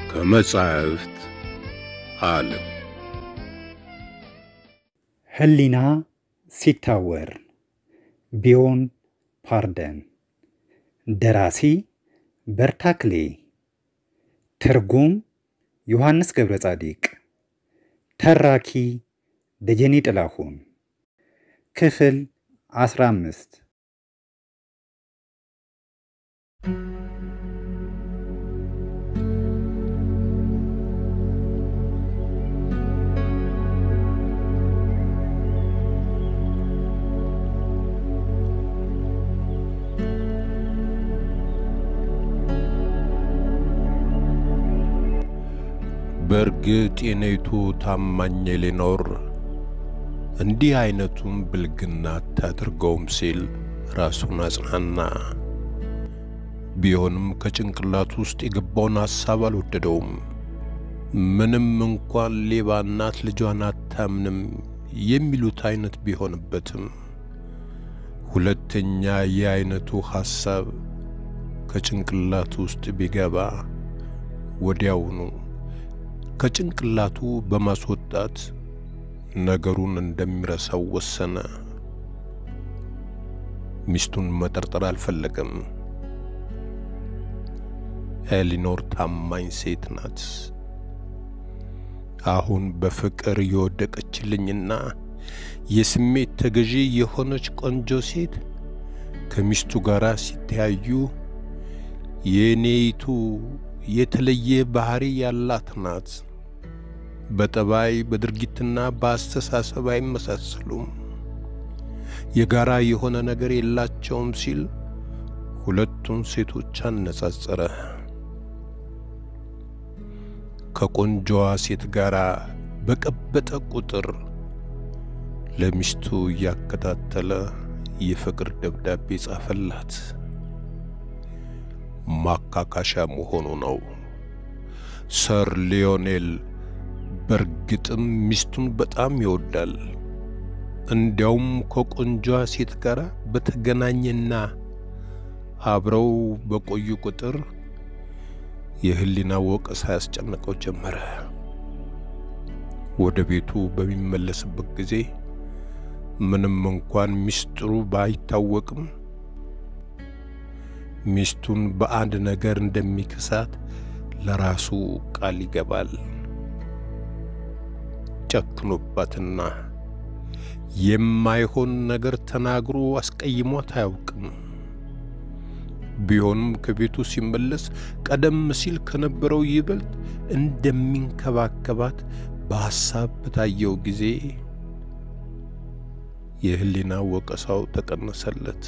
ከመጻሕፍት ዓለም ሕሊና ሲታወር ቢዮን ፓርደን ደራሲ በርታክሌ ትርጉም ዮሐንስ ገብረ ጻዲቅ ተራኪ ደጀኔ ጥላሁን ክፍል አስራ አምስት በእርግጥ የኔቱ ታማኝ ኤሌኖር እንዲህ አይነቱን ብልግና አታድርገውም ሲል ራሱን አጽናና። ቢሆንም ከጭንቅላቱ ውስጥ የገባውን ሐሳብ አልወደደውም። ምንም እንኳን ሌባ እናት ልጇን አታምንም የሚሉት አይነት ቢሆንበትም ሁለተኛ ይህ አይነቱ ሐሳብ ከጭንቅላቱ ውስጥ ቢገባ ወዲያውኑ ከጭንቅላቱ በማስወጣት ነገሩን እንደሚረሳው ወሰነ። ሚስቱን መጠርጠር አልፈለገም። ኤሊኖር ታማኝ ሴት ናት። አሁን በፍቅር የወደቀችልኝና የስሜት ተገዢ የሆነች ቆንጆ ሴት ከሚስቱ ጋር ሲተያዩ የኔይቱ የተለየ ባህሪ ያላት ናት። በጠባይ በድርጊትና በአስተሳሰብ አይመሳሰሉም። የጋራ የሆነ ነገር የላቸውም ሲል ሁለቱን ሴቶች አነጻጸረ። ከቆንጆዋ ሴት ጋር በቀበጠ ቁጥር ለሚስቱ እያከታተለ የፍቅር ደብዳቤ ጻፈላት። ማካካሻ መሆኑ ነው። ሰር ሊዮኔል በእርግጥም ሚስቱን በጣም ይወዳል። እንዲያውም ከቆንጆዋ ሴት ጋር በተገናኘና አብረው በቆዩ ቁጥር የሕሊና ወቀሳ ያስጨነቀው ጀመረ። ወደ ቤቱ በሚመለስበት ጊዜ ምንም እንኳን ሚስጥሩ ባይታወቅም ሚስቱን በአንድ ነገር እንደሚክሳት ለራሱ ቃል ይገባል። ጨክኖባትና የማይሆን ነገር ተናግሮ አስቀይሟት አያውቅም። ቢሆንም ከቤቱ ሲመለስ ቀደም ሲል ከነበረው ይበልጥ እንደሚንከባከባት በሐሳብ በታየው ጊዜ የሕሊና ወቀሳው ተቀነሰለት።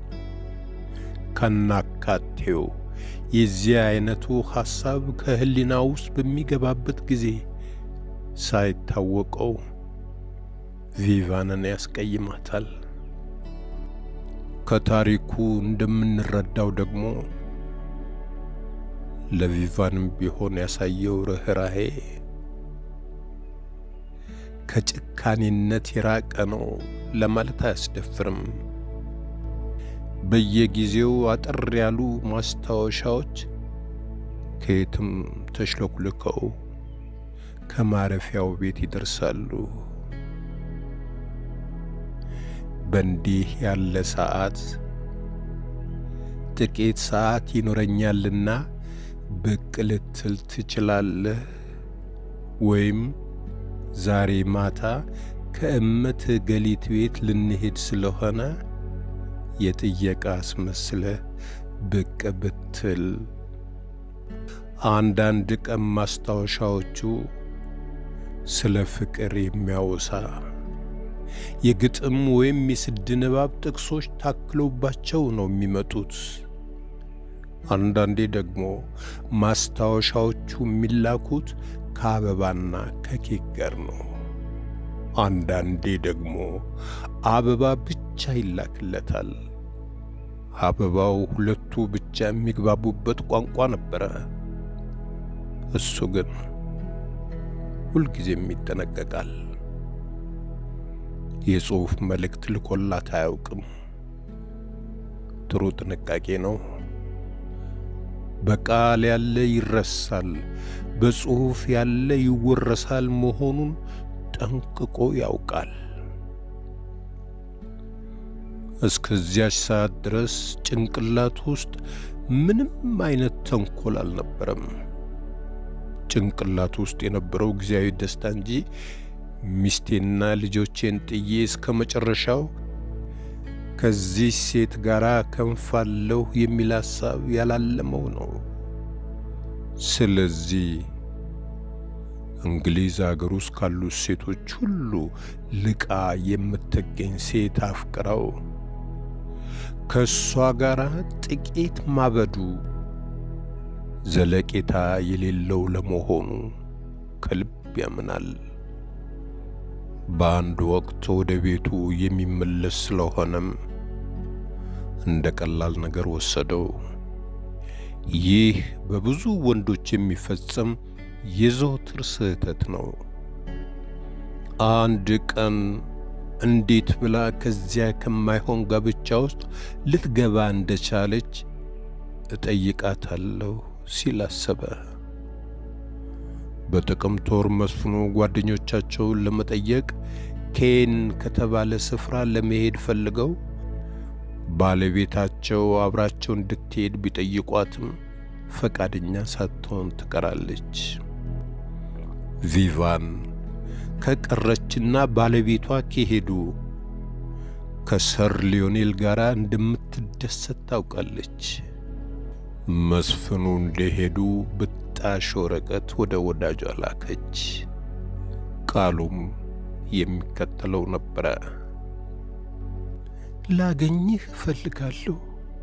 ከናካቴው የዚህ አይነቱ ሐሳብ ከሕሊና ውስጥ በሚገባበት ጊዜ ሳይታወቀው ቪቫንን ያስቀይማታል። ከታሪኩ እንደምንረዳው ደግሞ ለቪቫንም ቢሆን ያሳየው ርኅራሄ ከጭካኔነት የራቀ ነው ለማለት አያስደፍርም። በየጊዜው አጠር ያሉ ማስታወሻዎች ከየትም ተሽለኩልከው ከማረፊያው ቤት ይደርሳሉ። በእንዲህ ያለ ሰዓት ጥቂት ሰዓት ይኖረኛልና ብቅ ልትል ትችላለህ ወይም ዛሬ ማታ ከእመት ገሊት ቤት ልንሄድ ስለሆነ የጥየቃ አስመስለህ ብቅ ብትል። አንዳንድ ቀን ማስታወሻዎቹ ስለ ፍቅር የሚያወሳ የግጥም ወይም የስድ ንባብ ጥቅሶች ታክለውባቸው ነው የሚመጡት። አንዳንዴ ደግሞ ማስታወሻዎቹ የሚላኩት ከአበባና ከኬክ ጋር ነው። አንዳንዴ ደግሞ አበባ ብቻ ይላክለታል። አበባው ሁለቱ ብቻ የሚግባቡበት ቋንቋ ነበረ። እሱ ግን ሁልጊዜም ይጠነቀቃል። የጽሑፍ መልእክት ልኮላት አያውቅም። ጥሩ ጥንቃቄ ነው። በቃል ያለ ይረሳል፣ በጽሑፍ ያለ ይወረሳል መሆኑን ጠንቅቆ ያውቃል። እስከዚያች ሰዓት ድረስ ጭንቅላት ውስጥ ምንም አይነት ተንኮል አልነበረም። ጭንቅላት ውስጥ የነበረው ጊዜያዊ ደስታ እንጂ ሚስቴና ልጆቼን ጥዬ እስከ መጨረሻው ከዚህ ሴት ጋር ከንፋለሁ የሚል ሐሳብ ያላለመው ነው። ስለዚህ እንግሊዝ አገር ውስጥ ካሉት ሴቶች ሁሉ ልቃ የምትገኝ ሴት አፍቅረው ከእሷ ጋር ጥቂት ማበዱ ዘለቄታ የሌለው ለመሆኑ ከልብ ያምናል። በአንድ ወቅት ወደ ቤቱ የሚመለስ ስለሆነም እንደ ቀላል ነገር ወሰደው። ይህ በብዙ ወንዶች የሚፈጸም የዘወትር ስህተት ነው። አንድ ቀን እንዴት ብላ ከዚያ ከማይሆን ጋብቻ ውስጥ ልትገባ እንደቻለች እጠይቃታለሁ ሲል አሰበ። በጥቅምት ወር መስፍኑ ጓደኞቻቸውን ለመጠየቅ ኬን ከተባለ ስፍራ ለመሄድ ፈልገው ባለቤታቸው አብራቸው እንድትሄድ ቢጠይቋትም ፈቃደኛ ሳትሆን ትቀራለች። ቪቫን ከቀረችና ባለቤቷ ከሄዱ ከሰር ሊዮኔል ጋር እንደምትደሰት ታውቃለች። መስፍኑ እንደሄዱ ብጣሽ ወረቀት ወደ ወዳጇ ላከች። ቃሉም የሚከተለው ነበረ። ላገኝህ እፈልጋለሁ።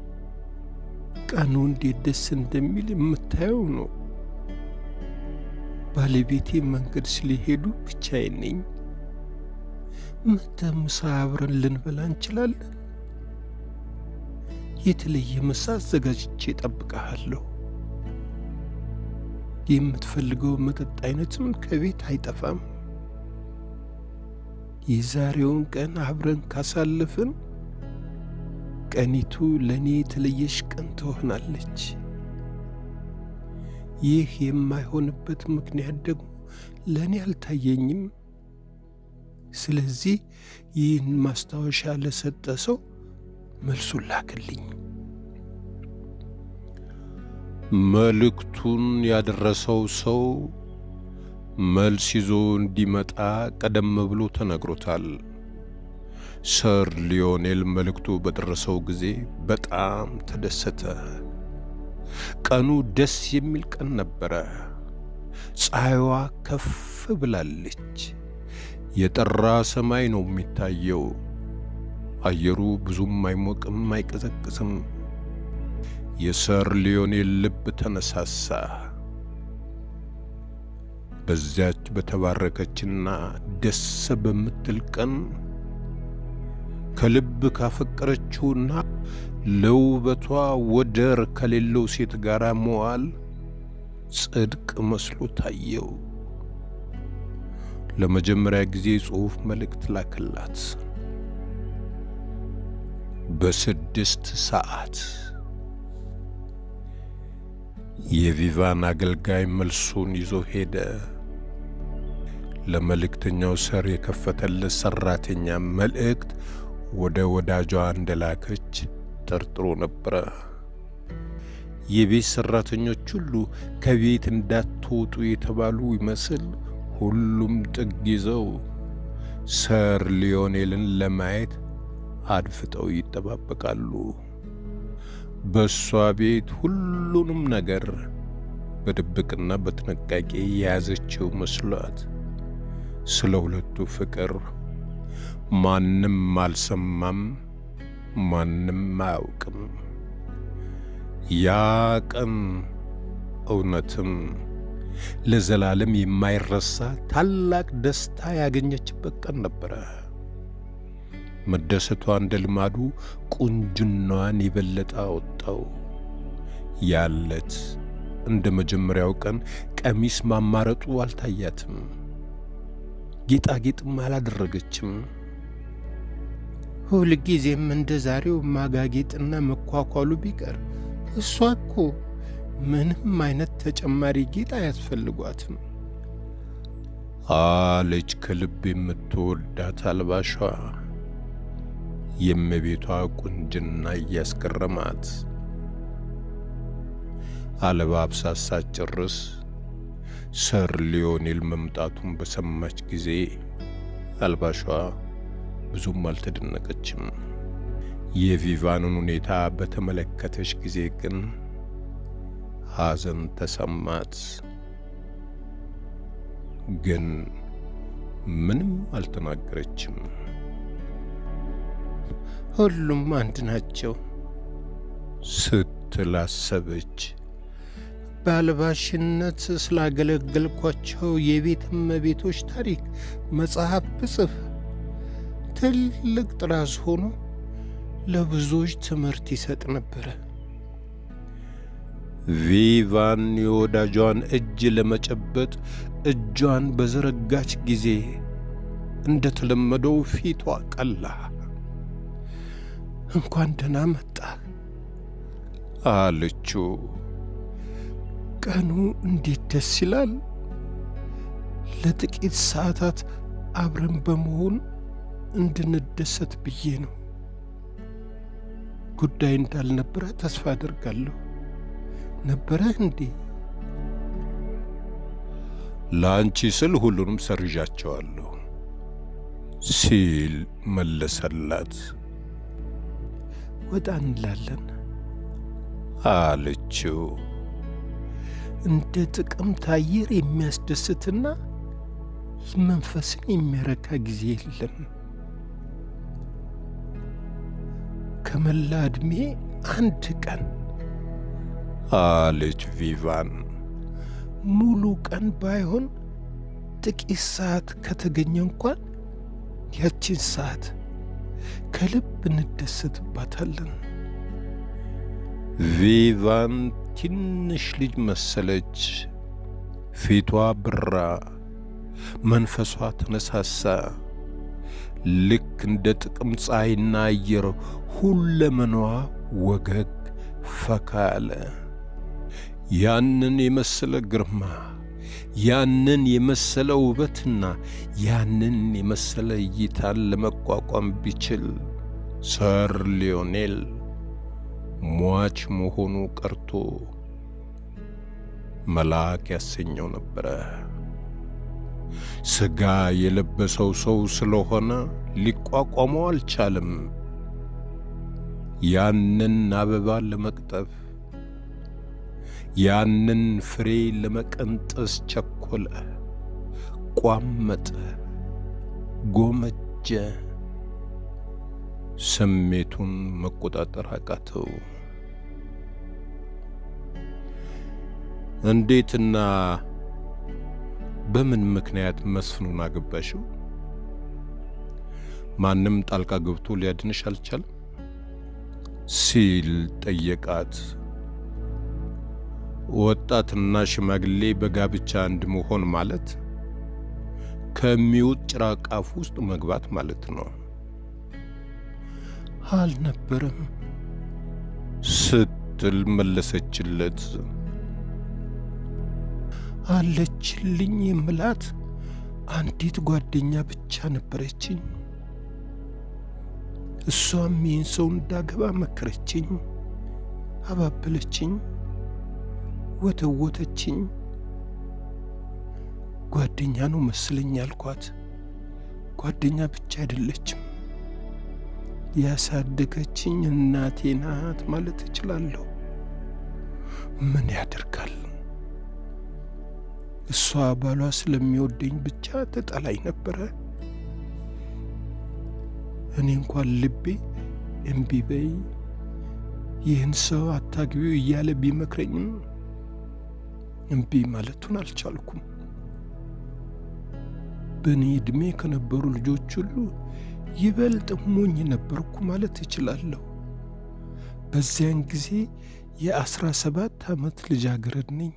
ቀኑ እንዴት ደስ እንደሚል የምታየው ነው። ባለቤቴ መንገድ ስለሄዱ ብቻዬን ነኝ። መተህ ምሳ አብረን ልንበላ እንችላለን። የተለየ ምሳ አዘጋጅቼ እጠብቅሃለሁ። የምትፈልገው መጠጥ አይነትም ከቤት አይጠፋም። የዛሬውን ቀን አብረን ካሳለፍን ቀኒቱ ለእኔ የተለየሽ ቀን ትሆናለች። ይህ የማይሆንበት ምክንያት ደግሞ ለእኔ አልታየኝም። ስለዚህ ይህን ማስታወሻ ለሰጠ ሰው መልሱን ላክልኝ። መልእክቱን ያደረሰው ሰው መልስ ይዞ እንዲመጣ ቀደም ብሎ ተነግሮታል። ሰር ሊዮኔል መልእክቱ በደረሰው ጊዜ በጣም ተደሰተ። ቀኑ ደስ የሚል ቀን ነበረ። ፀሐይዋ ከፍ ብላለች። የጠራ ሰማይ ነው የሚታየው። አየሩ ብዙም አይሞቅም አይቀዘቅዝም። የሰር ሊዮኔል ልብ ተነሳሳ። በዚያች በተባረከችና ደስ በምትል ቀን ከልብ ካፈቀረችውና ለውበቷ ወደር ከሌለው ሴት ጋር መዋል ጽድቅ መስሎ ታየው። ለመጀመሪያ ጊዜ ጽሑፍ መልእክት ላክላት። በስድስት ሰዓት የቪቫን አገልጋይ መልሱን ይዞ ሄደ። ለመልእክተኛው ሰር የከፈተለት ሰራተኛ መልእክት ወደ ወዳጇ እንደላከች ጠርጥሮ ነበረ። የቤት ሰራተኞች ሁሉ ከቤት እንዳትወጡ የተባሉ ይመስል ሁሉም ጥግ ይዘው ሰር ሊዮኔልን ለማየት አድፍጠው ይጠባበቃሉ። በእሷ ቤት ሁሉንም ነገር በድብቅና በጥንቃቄ የያዘችው መስሏት ስለ ሁለቱ ፍቅር ማንም አልሰማም፣ ማንም አያውቅም። ያ ቀን እውነትም ለዘላለም የማይረሳ ታላቅ ደስታ ያገኘችበት ቀን ነበረ። መደሰቷ እንደ ልማዱ ቁንጅናዋን የበለጠ አወጣው። ያለት እንደ መጀመሪያው ቀን ቀሚስ ማማረጡ አልታያትም። ጌጣጌጥም አላደረገችም። ሁልጊዜም እንደ ዛሬው ማጋጌጥና መኳኳሉ ቢቀር እሷ እኮ ምንም አይነት ተጨማሪ ጌጥ አያስፈልጓትም አለች ከልብ የምትወዳት አልባሿ የእመቤቷ ቁንጅና እያስገረማት። አለባብሳ ሳትጨርስ ሰር ሊዮኔል መምጣቱን በሰማች ጊዜ አልባሿ ብዙም አልተደነቀችም። የቪቫንን ሁኔታ በተመለከተች ጊዜ ግን ሐዘን ተሰማት። ግን ምንም አልተናገረችም። ሁሉም አንድ ናቸው ስትል አሰበች። በአልባሽነት ስላገለገልኳቸው የቤት እመቤቶች ታሪክ መጽሐፍ ብጽፍ ትልቅ ጥራዝ ሆኖ ለብዙዎች ትምህርት ይሰጥ ነበረ። ቪቫን የወዳጇን እጅ ለመጨበጥ እጇን በዘረጋች ጊዜ እንደተለመደው ፊቷ ቀላ። እንኳን ደህና መጣ አለችው። ቀኑ እንዴት ደስ ይላል! ለጥቂት ሰዓታት አብረን በመሆን እንድንደሰት ብዬ ነው። ጉዳይ እንዳልነበረ ተስፋ አደርጋለሁ። ነበረህ እንዴ? ለአንቺ ስል ሁሉንም ሰርዣቸዋለሁ ሲል መለሰላት። ወጣ እንላለን አለችው። እንደ ጥቅምት አየር የሚያስደስትና መንፈስን የሚያረካ ጊዜ የለም። ከመላ ዕድሜ አንድ ቀን አለች ቪቫን። ሙሉ ቀን ባይሆን ጥቂት ሰዓት ከተገኘ እንኳን ያችን ሰዓት ከልብ እንደሰትባታለን። ቪቫን ትንሽ ልጅ መሰለች። ፊቷ ብራ፣ መንፈሷ ተነሳሳ። ልክ እንደ ጥቅም ፀሐይና አየር ሁለመናዋ ወገግ ፈካ አለ። ያንን የመሰለ ግርማ፣ ያንን የመሰለ ውበትና ያንን የመሰለ እይታን ለመቋቋም ቢችል ሰር ሊዮኔል ሟች መሆኑ ቀርቶ መልአክ ያሰኘው ነበረ። ሥጋ የለበሰው ሰው ስለሆነ ሊቋቋመው አልቻለም። ያንን አበባ ለመቅጠፍ ያንን ፍሬ ለመቀንጠስ ቸኮለ፣ ቋመጠ፣ ጎመጀ። ስሜቱን መቆጣጠር አቃተው። እንዴትና በምን ምክንያት መስፍኑን አገባሽው? ማንም ጣልቃ ገብቶ ሊያድንሽ አልቻለም? ሲል ጠየቃት። ወጣትና ሽማግሌ በጋብቻ አንድ መሆን ማለት ከሚውጥ ጭራቅ አፍ ውስጥ መግባት ማለት ነው። አልነበረም ስትል መለሰችለት። አለችልኝ የምላት አንዲት ጓደኛ ብቻ ነበረችኝ። እሷም ይህን ሰው እንዳገባ መከረችኝ፣ አባበለችኝ፣ ወተወተችኝ። ጓደኛ ነው መስለኝ ያልኳት። ጓደኛ ብቻ አይደለችም፣ ያሳደገችኝ እናቴ ናት ማለት እችላለሁ። ምን ያደርጋል እሷ ባሏ ስለሚወደኝ ብቻ ተጠላኝ ነበረ። እኔ እንኳን ልቤ እምቢ በይ ይህን ሰው አታግቢው እያለ ቢመክረኝም እምቢ ማለቱን አልቻልኩም። በእኔ ዕድሜ ከነበሩ ልጆች ሁሉ ይበልጥ ሞኝ ነበርኩ ማለት እችላለሁ። በዚያን ጊዜ የአስራ ሰባት ዓመት ልጃገረድ ነኝ።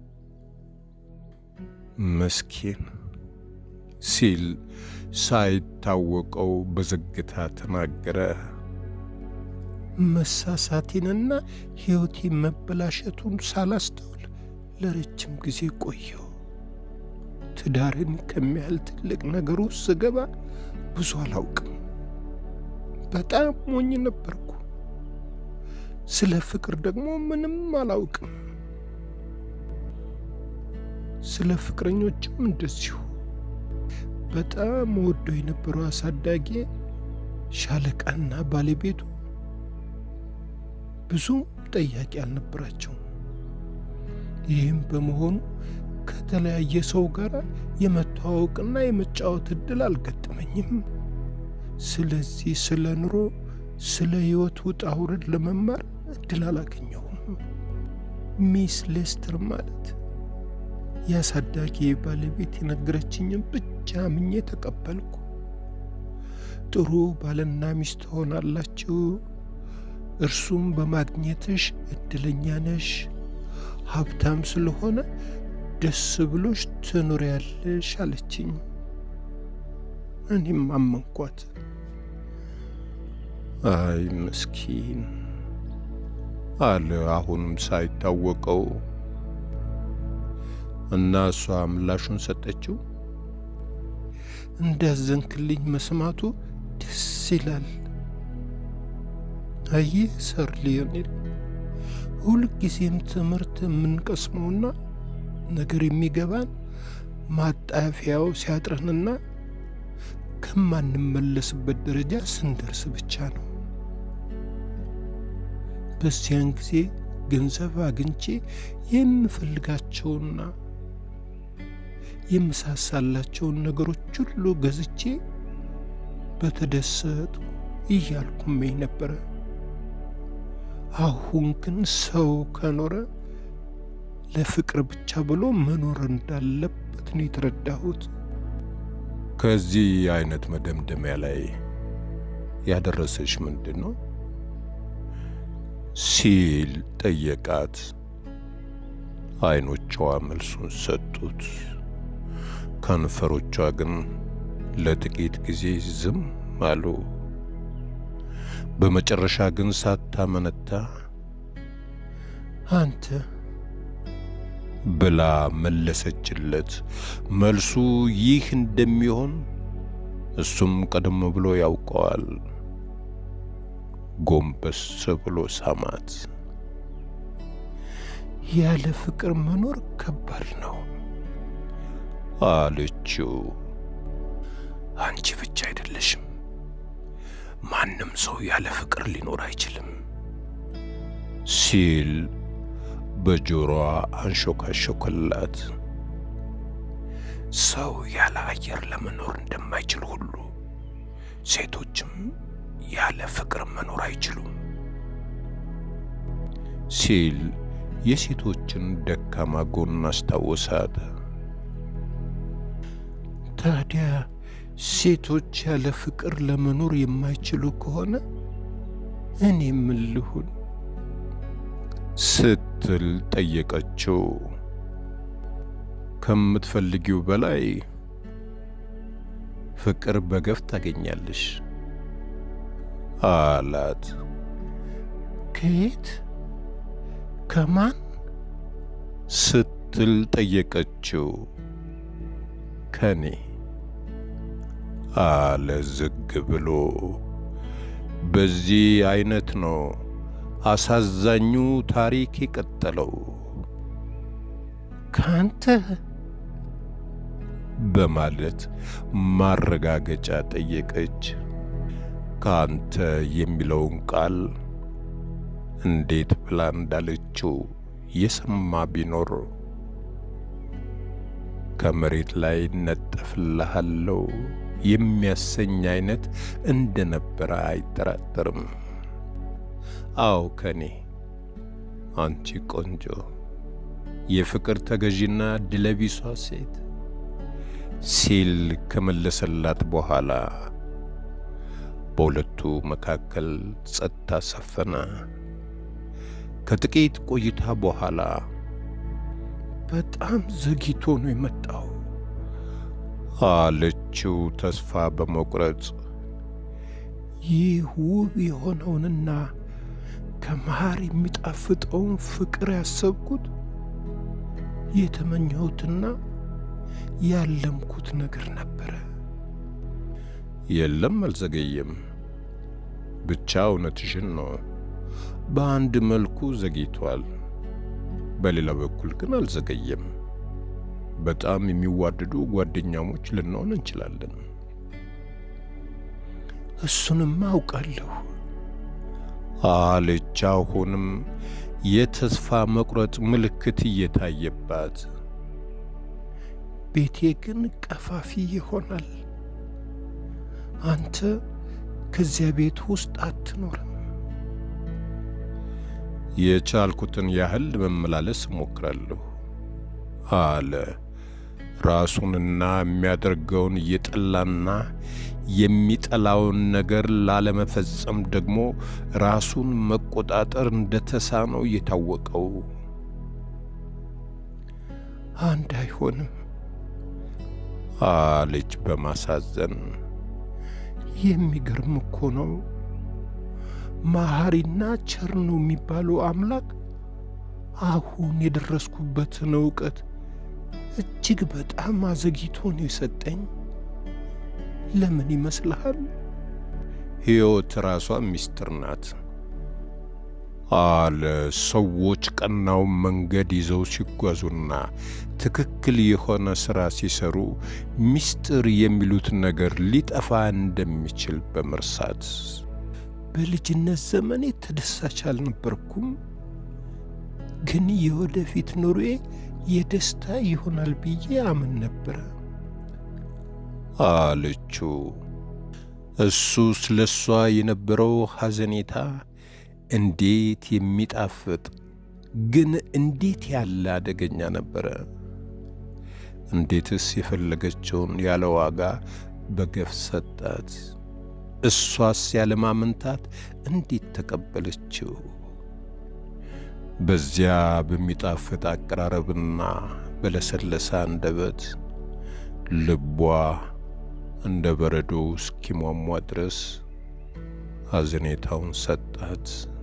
መስኪን ሲል ሳይታወቀው በዝግታ ተናገረ። መሳሳቴንና ሕይወቴ መበላሸቱን ሳላስተውል ለረጅም ጊዜ ቆየው። ትዳርን ከሚያህል ትልቅ ነገር ውስጥ ስገባ ብዙ አላውቅም። በጣም ሞኝ ነበርኩ። ስለ ፍቅር ደግሞ ምንም አላውቅም። ስለ ፍቅረኞችም እንደዚሁ። በጣም ወደው የነበረው አሳዳጊ ሻለቃና ባለቤቱ ብዙም ጠያቂ አልነበራቸውም። ይህም በመሆኑ ከተለያየ ሰው ጋር የመተዋወቅና የመጫወት እድል አልገጠመኝም። ስለዚህ ስለ ኑሮ፣ ስለ ሕይወት ውጣ ውረድ ለመማር እድል አላገኘሁም። ሚስ ሌስተር ማለት የአሳዳጊ ባለቤት የነገረችኝም ብቻ አምኜ ተቀበልኩ። ጥሩ ባልና ሚስት ሆናላችሁ፣ እርሱም በማግኘትሽ እድለኛ ነሽ፣ ሀብታም ስለሆነ ደስ ብሎሽ ትኖሪያለሽ አለችኝ። እኔም አመንኳት። አይ ምስኪን አለ አሁንም ሳይታወቀው እና እሷ ምላሹን ሰጠችው። እንዳዘንክልኝ መስማቱ ደስ ይላል። አየህ ሰር ሊዮኔል፣ ሁልጊዜም ትምህርት የምንቀስመውና ነገር የሚገባን ማጣፊያው ሲያጥረንና ከማንመለስበት ደረጃ ስንደርስ ብቻ ነው። በዚያን ጊዜ ገንዘብ አግኝቼ የምፈልጋቸውና የምሳሳላቸውን ነገሮች ሁሉ ገዝቼ በተደሰቱ እያልኩመኝ ነበረ። አሁን ግን ሰው ከኖረ ለፍቅር ብቻ ብሎ መኖር እንዳለበት ነው የተረዳሁት። ከዚህ አይነት መደምደሚያ ላይ ያደረሰሽ ምንድን ነው ሲል ጠየቃት። አይኖቿ መልሱን ሰጡት። ከንፈሮቿ ግን ለጥቂት ጊዜ ዝም አሉ። በመጨረሻ ግን ሳታመነታ አንተ ብላ መለሰችለት። መልሱ ይህ እንደሚሆን እሱም ቀደም ብሎ ያውቀዋል። ጎንበስ ብሎ ሳማት። ያለ ፍቅር መኖር ከባድ ነው አለችው። አንቺ ብቻ አይደለሽም፣ ማንም ሰው ያለ ፍቅር ሊኖር አይችልም ሲል በጆሮዋ አንሾካሾከላት። ሰው ያለ አየር ለመኖር እንደማይችል ሁሉ ሴቶችም ያለ ፍቅር መኖር አይችሉም ሲል የሴቶችን ደካማ ጎን አስታወሳት። ታዲያ ሴቶች ያለ ፍቅር ለመኖር የማይችሉ ከሆነ እኔ ምን ልሁን ስትል ጠየቀችው። ከምትፈልጊው በላይ ፍቅር በገፍ ታገኛለሽ አላት። ከየት ከማን ስትል ጠየቀችው። ከኔ አለ ዝግ ብሎ። በዚህ አይነት ነው አሳዛኙ ታሪክ የቀጠለው። ካንተ በማለት ማረጋገጫ ጠየቀች። ካንተ የሚለውን ቃል እንዴት ብላ እንዳለችው የሰማ ቢኖር ከመሬት ላይ ነጠፍልሃለው የሚያሰኝ አይነት እንደነበረ አይጠራጠርም። አዎ ከኔ አንቺ ቆንጆ የፍቅር ተገዢና ድለቢሷ ሴት ሲል ከመለሰላት በኋላ በሁለቱ መካከል ጸጥታ ሰፈነ። ከጥቂት ቆይታ በኋላ በጣም ዘግይቶ ነው የመጣው አለችው ተስፋ በመቁረጥ ይህ ውብ የሆነውንና ከማር የሚጣፍጠውን ፍቅር ያሰብኩት የተመኘሁትና ያለምኩት ነገር ነበረ። የለም፣ አልዘገየም። ብቻ እውነትሽን ነው። በአንድ መልኩ ዘግይቷል፣ በሌላ በኩል ግን አልዘገየም። በጣም የሚዋደዱ ጓደኛሞች ልንሆን እንችላለን። እሱንም አውቃለሁ አለች። አሁንም የተስፋ መቁረጥ ምልክት እየታየባት፣ ቤቴ ግን ቀፋፊ ይሆናል። አንተ ከዚያ ቤት ውስጥ አትኖርም። የቻልኩትን ያህል መመላለስ እሞክራለሁ አለ። ራሱንና የሚያደርገውን እየጠላና የሚጠላውን ነገር ላለመፈጸም ደግሞ ራሱን መቆጣጠር እንደተሳነው እየታወቀው አንድ አይሆንም አለች በማሳዘን። የሚገርም እኮ ነው። መሐሪና ቸር ነው የሚባለው አምላክ አሁን የደረስኩበትን እውቀት እጅግ በጣም አዘግይቶ ነው የሰጠኝ። ለምን ይመስልሃል? ሕይወት ራሷ ምስጢር ናት አለ። ሰዎች ቀናውን መንገድ ይዘው ሲጓዙና ትክክል የሆነ ሥራ ሲሰሩ ምስጢር የሚሉት ነገር ሊጠፋ እንደሚችል በመርሳት በልጅነት ዘመኔ ተደሳች አልነበርኩም፣ ግን የወደፊት ኑሮዬ የደስታ ይሆናል ብዬ አምን ነበረ አለችው። እሱ ስለ እሷ የነበረው ሐዘኔታ እንዴት የሚጣፍጥ ግን እንዴት ያለ አደገኛ ነበረ! እንዴትስ የፈለገችውን ያለ ዋጋ በገፍ ሰጣት! እሷስ ያለማመንታት እንዴት ተቀበለችው? በዚያ በሚጣፍጥ አቀራረብና በለሰለሰ አንደበት ልቧ እንደ በረዶ እስኪሟሟ ድረስ ሐዘኔታውን ሰጣት።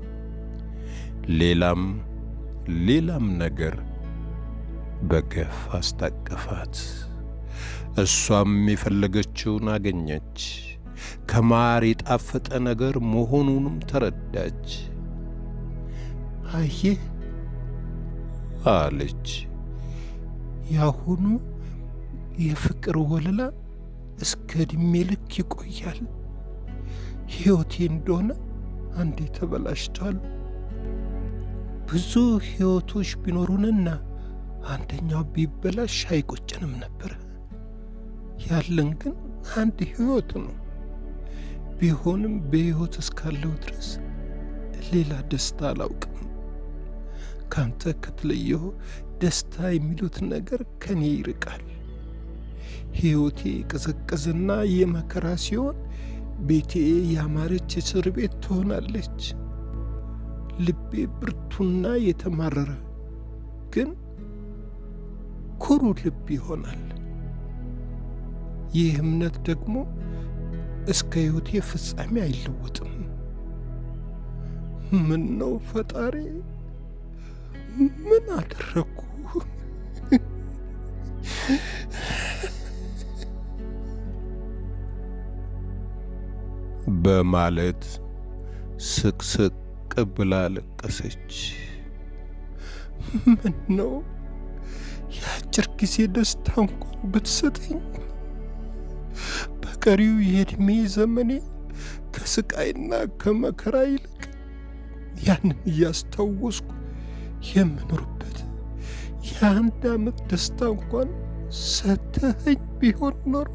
ሌላም ሌላም ነገር በገፍ አስታቀፋት። እሷም የፈለገችውን አገኘች። ከማር የጣፈጠ ነገር መሆኑንም ተረዳች። አየህ አለች፣ ያሁኑ የፍቅር ወለላ እስከ ዕድሜ ልክ ይቆያል። ሕይወቴ እንደሆነ አንዴ ተበላሽቷል። ብዙ ሕይወቶች ቢኖሩንና አንደኛው ቢበላሽ አይቆጨንም ነበር። ያለን ግን አንድ ሕይወት ነው። ቢሆንም በሕይወት እስካለው ድረስ ሌላ ደስታ አላውቅም። ካንተ ከተለየሁ ደስታ የሚሉት ነገር ከኔ ይርቃል። ሕይወቴ የቀዘቀዘና የመከራ ሲሆን ቤቴ ያማረች እስር ቤት ትሆናለች። ልቤ ብርቱና የተማረረ ግን ኩሩ ልብ ይሆናል። ይህ እምነት ደግሞ እስከ ሕይወቴ ፍጻሜ አይለወጥም። ምን ነው ፈጣሪ፣ ምን አደረግኩ? በማለት ስቅስቅ ብላ ለቀሰች። ምን ነው የአጭር ጊዜ ደስታ እንኳን ብትሰጠኝ በቀሪው የዕድሜ ዘመኔ ከስቃይና ከመከራ ይልቅ ያንን እያስታወስኩ የምኖርበት የአንድ ዓመት ደስታ እንኳን ሰተኸኝ ቢሆን ኖሮ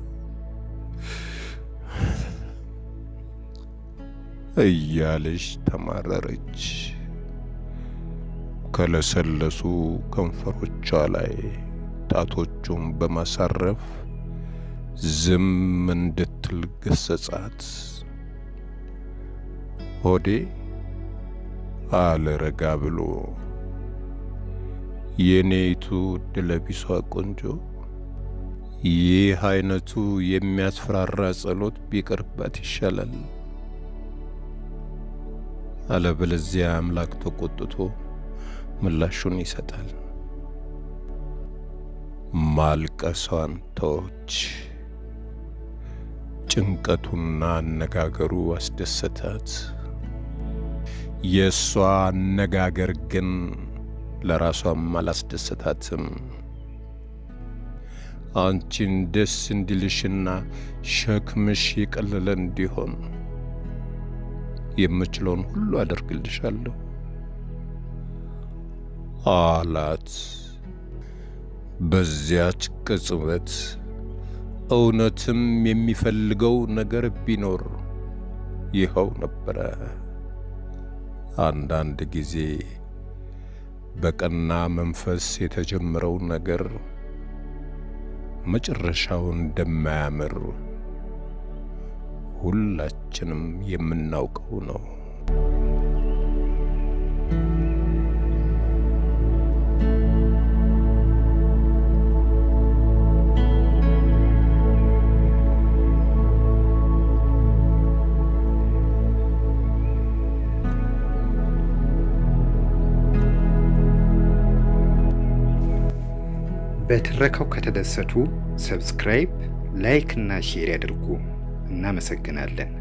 እያለች ተማረረች። ከለሰለሱ ከንፈሮቿ ላይ ጣቶቹን በማሳረፍ ዝም እንድትል ገሰጻት። ሆዴ አለ ረጋ ብሎ፣ የኔይቱ ድለቢሷ ቆንጆ፣ ይህ አይነቱ የሚያስፈራራ ጸሎት ቢቀርባት ይሻላል አለበለዚያ አምላክ ተቆጥቶ ምላሹን ይሰጣል። ማልቀሷን ተወች። ጭንቀቱና አነጋገሩ አስደሰታት። የእሷ አነጋገር ግን ለራሷም አላስደሰታትም። አንቺን ደስ እንዲልሽና ሸክምሽ የቀለለ እንዲሆን የምችለውን ሁሉ አደርግልሻለሁ አላት። በዚያች ቅጽበት እውነትም የሚፈልገው ነገር ቢኖር ይኸው ነበረ። አንዳንድ ጊዜ በቀና መንፈስ የተጀመረው ነገር መጨረሻው እንደማያምር ሁላችንም የምናውቀው ነው። በትረካው ከተደሰቱ ሰብስክራይብ፣ ላይክ እና ሼር ያድርጉ። እናመሰግናለን።